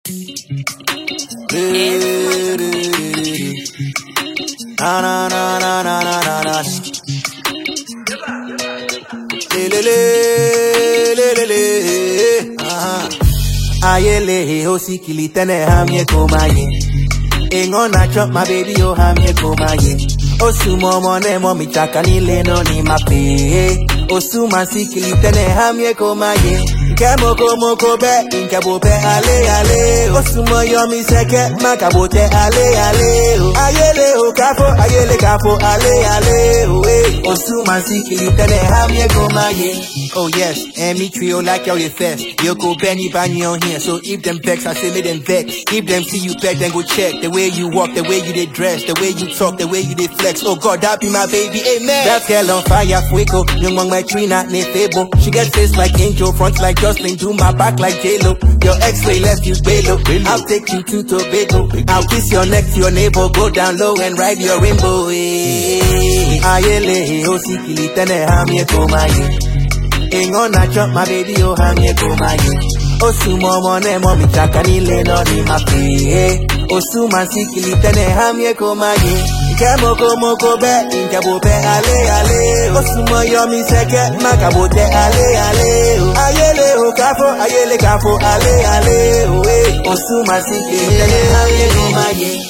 Na na na na na na na na. Le le le le le le. Ah. Ayele osikili tene hamye komaye. Ingo na chop my baby oh hamye komaye. Osumo mone mo michaka nile no ni mape. Osuma sikili tene hamye komaye. Kemoko moko be inkabo be ale ale. Osumo yomi seke makabote ale ale. oh. Ayele o kafo ayele kafo ale ale. oh, eh. Osuma sikili tene hamye komaye. Oh yes, and me trio like y'all your fest. You go Benny Bany on here, so if them vex, I say make them vex. If them see you back, then go check the way you walk, the way you dey dress, the way you talk, the way you dey flex. Oh God, that be my baby, amen. That girl on fire, fuego. Young one my tree not ne fable. She get face like angel, front like Jocelyn, do my back like J Lo. Your X-ray left you bellow. I'll take you to Tobago. I'll kiss your neck to your navel, go down low and ride your rainbow. eh. Ayele, osikili tene hamye komaye. Ingo na chop my baby oh hamye komaye Osuma mone mo michaka nile no ni mape Osuma sikili tene hamye komaye Kemoko moko be inkabo be ale ale Osuma yomi seke makabote ale ale oh. Ayele o kafo ayele kafo ale ale oh, eh. Osuma sikili tene hamye komaye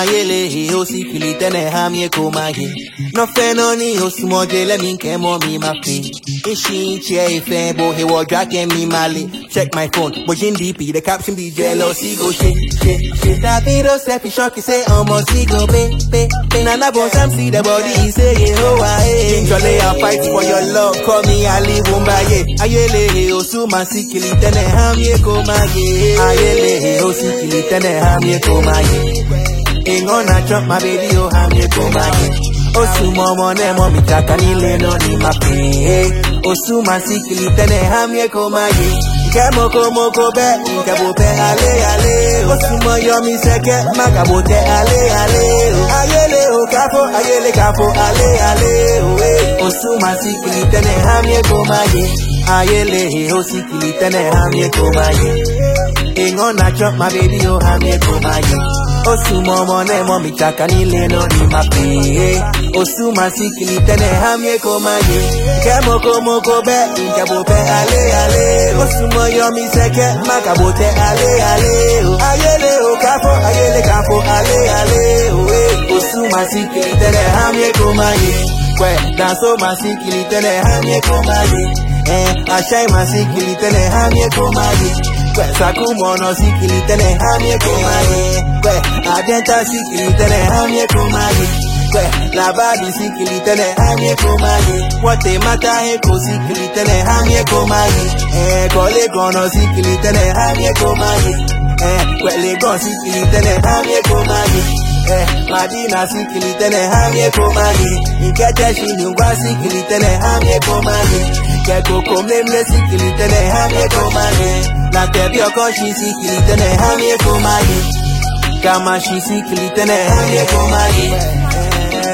Ayele osikili tene hamye komaye No feno ni osumo jele min kemo mi mape Ishi chair ife bo he wa dragging me mali. Check my phone, watching DP, the caption be jealousy go shit, shit, shit. That video selfie shock say almost he go pay, pay, pay. Nana bon sam see the body he say yeah oh I Jolly I fight for your love, call me Ali Wumbaye. Ayele osuma sikili tene hamye komaye. Ayele osikili tene hamye komaye. Ingo na chop my baby oh hamye komaye. Osuma mone mo mitaka nile no ni mape Osuma sikili tene hamye komaye Kemoko moko be inkabo be ale ale Osuma yomi seke makabote ale ale oh. Ayele o kafo ayele kafo ale ale oh, eh. Osuma sikili tene hamye komaye Ayele osikili tene hamye komaye Ingo na chop my baby oh hamye komaye Osuma mone mo michaka nile no ni mape Osuma sikili tene hamye komaye Kemoko moko be inkabo be ale ale Osuma yomi seke makabote ale ale oh. Ayele o kafo ayele kafo ale ale oh, eh. Osuma sikili tene hamye komaye Kwe danso masikili tene hamye komaye Eh ashai masikili tene hamye komaye Kwe sakumono sikili tene hamye komaye Kwe adenta sikili tene hamye komaye Kwe labadi sikili tene hamye komaye Wate mata heko sikili tene hamye komaye Eh kole kono sikili tene hamye komaye Eh kwe legon sikili tene hamye komaye Eh, Madina sikili tene hamye komani Nkete shinungwa sikili tene hamye komani Keko komlemle sikili tene hamye komani Na tebi okoshi sikili tene hamye komani Kama shi sikili tene hamye komani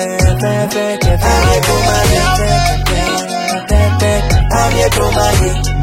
Hamye komani Hamye komani